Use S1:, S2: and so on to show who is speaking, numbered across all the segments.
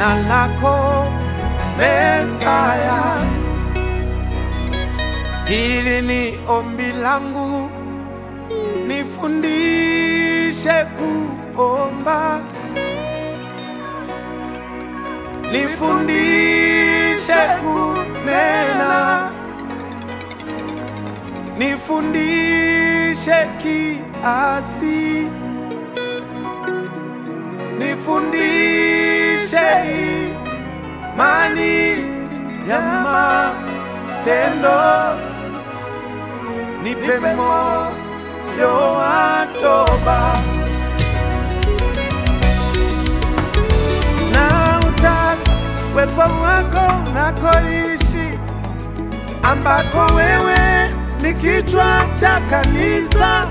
S1: jina lako Mesaya. Hili ni ombi langu, nifundishe kuomba, nifundishe kunena, nifundishe kiasi, nifundishe imani ya matendo, nipe moyo wa toba na utaka uwepo wako unakoishi, ambako wewe ni kichwa cha kanisa.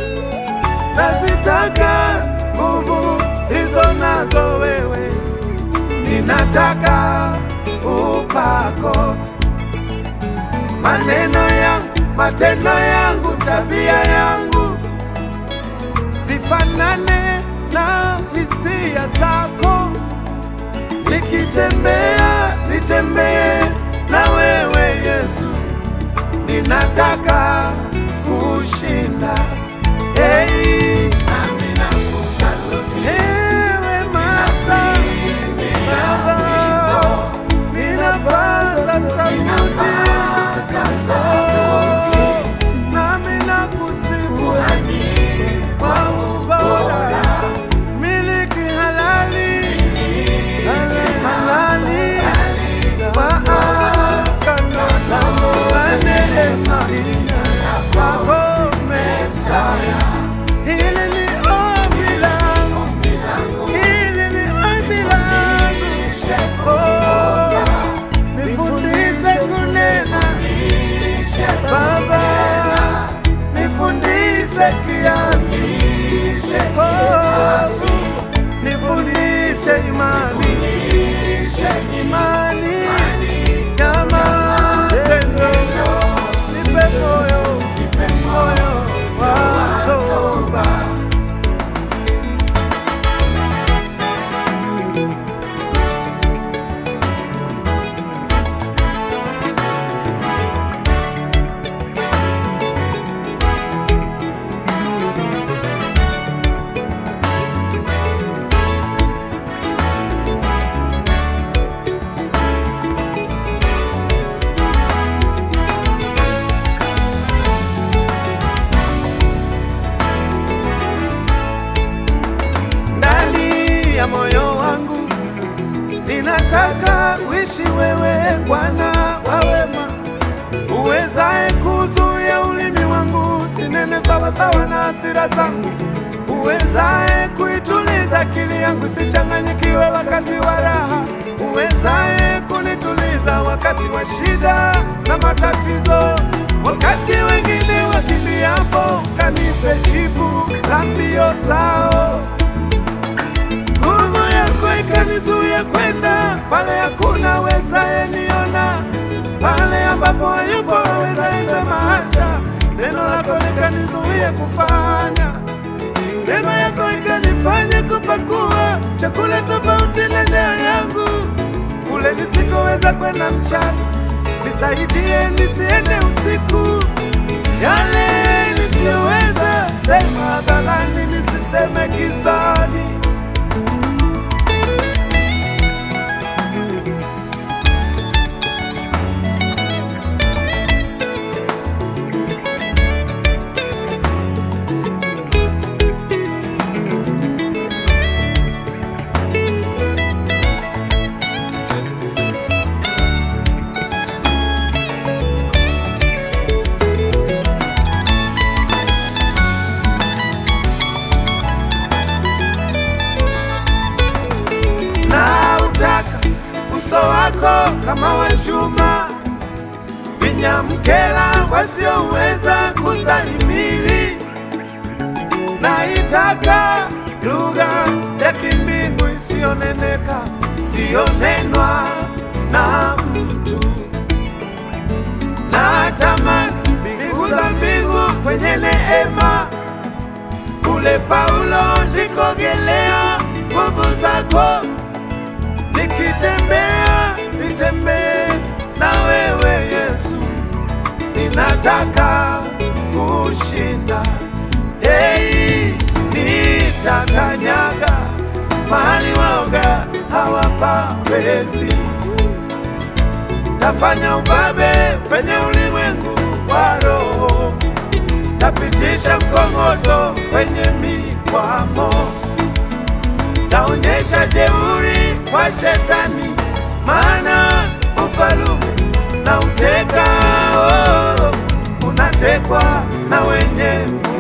S1: Nazitaka nguvu hizo nazo wewe, ninataka upako, maneno yangu, matendo yangu, tabia yangu zifanane na hisia zako. Nikitembea nitembee na wewe Yesu, ninataka kushinda. Hey,
S2: Nami nakusaluti,
S1: ewe Master, Baba, ninapaza sauti,
S2: sauti,
S1: nami nakusifu
S2: kuhani
S1: kwa ubora, miliki halali, halali, kwa agano la neema kwako Mesaya. Hili ni ombi langu, hili ni ombi langu, oh, nifundishe kunena Baba, nifundishe kiasi, oh, nifundishe imani, imani ya matendo, nipe moyo, moyo wa toba. ndani ya moyo wangu ninataka uishi wewe Bwana wa wema, uwezaye kuzuia ulimi wangu sinene sawasawa na hasira zangu, uwezaye kuituliza akili yangu isichanganyikiwe wakati wa raha, uwezaye kunituliza wakati wa shida na matatizo, wakati wengine wakimbiapo, kanipe jibu la mbio zao nguvu yako ikanizuia kwenda pale hakuna wezaye niona, pale ambapo hayupo wezaye sema acha. Neno lako likanizuia kufanya, neema yako ikanifanya kupakua chakula tofauti na njaa yangu, kule nisikoweza kwenda mchana, nisaidie nisiende usiku, yale nisiyoweza sema hadharani, nisiseme gizani. na utaka uso wako kama wa chuma, vinyamkela wasioweza kustahimili. Naitaka lugha ya kimbingu isiyoneneka, siyonenwa na mtu. Natamani mbingu za mbingu kwenye neema kule Paulo ndikogelea nguvu zako niki Nitatembea, nitembee na wewe Yesu, ninataka kushinda. Hey, nitakanyaga mahali waoga hawapawezi. Tafanya ubabe penye ulimwengu wa roho, tapitisha mkongoto kwenye mikwamo, taonyesha jeuri kwa shetani, maana ufalume na uteka oh, unatekwa na wenye